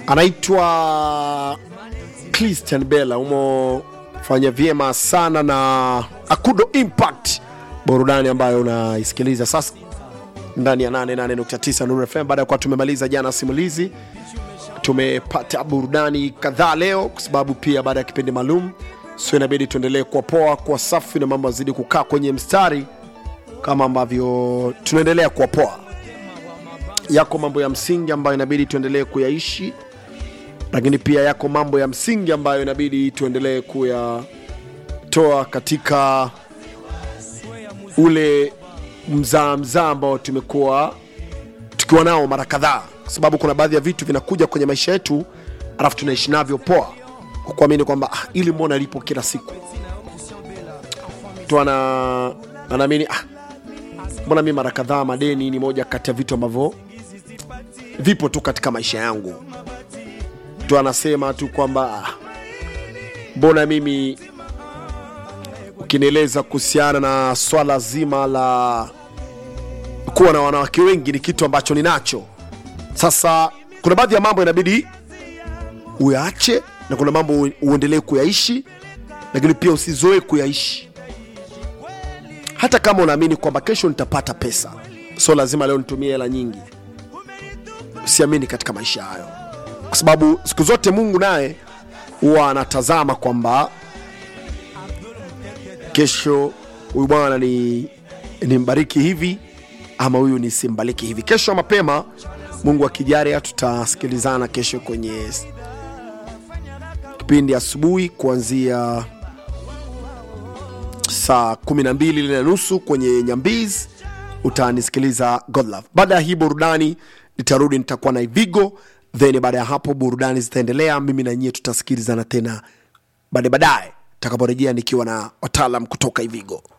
anaitwa Christian Bella, umefanya vyema sana na Akudo Impact, burudani ambayo unaisikiliza sasa ndani ya 88.9 Nuru FM. Baada ya kuwa tumemaliza jana simulizi, tumepata burudani kadhaa leo, kwa sababu pia baada ya kipindi maalum, so inabidi tuendelee kuwa poa, kuwa safi na mambo yazidi kukaa kwenye mstari kama ambavyo tunaendelea kuwa poa. Yako mambo ya msingi ambayo inabidi tuendelee kuyaishi, lakini pia yako mambo ya msingi ambayo inabidi tuendelee kuyatoa katika ule mzaa mzaa ambao tumekuwa tukiwa nao mara kadhaa, kwa sababu kuna baadhi ya vitu vinakuja kwenye maisha yetu alafu tunaishi navyo poa kwa kuamini kwamba ah, ili mbona lipo kila siku tu ana anaamini ah, mbona mi mara kadhaa madeni ni moja kati ya vitu ambavyo vipo tu katika maisha yangu tu anasema tu kwamba ah, mbona mimi ukinieleza kuhusiana na swala zima la kuwa na wanawake wengi ni kitu ambacho ninacho sasa kuna baadhi ya mambo inabidi uyaache na kuna mambo u- uendelee kuyaishi lakini pia usizoe kuyaishi hata kama unaamini kwamba kesho nitapata pesa so lazima leo nitumie hela nyingi usiamini katika maisha hayo kwa sababu siku zote mungu naye huwa anatazama kwamba kesho huyu bwana ni nimbariki hivi ama huyu nisimbariki hivi kesho mapema mungu akijaria tutasikilizana kesho kwenye kipindi asubuhi kuanzia saa 12 na nusu kwenye nyambiz utanisikiliza godlove baada ya hii burudani nitarudi nitakuwa na ivigo then baada ya hapo burudani zitaendelea mimi na nyie tutasikilizana tena baadaye baadaye takaporejea nikiwa na wataalam kutoka ivigo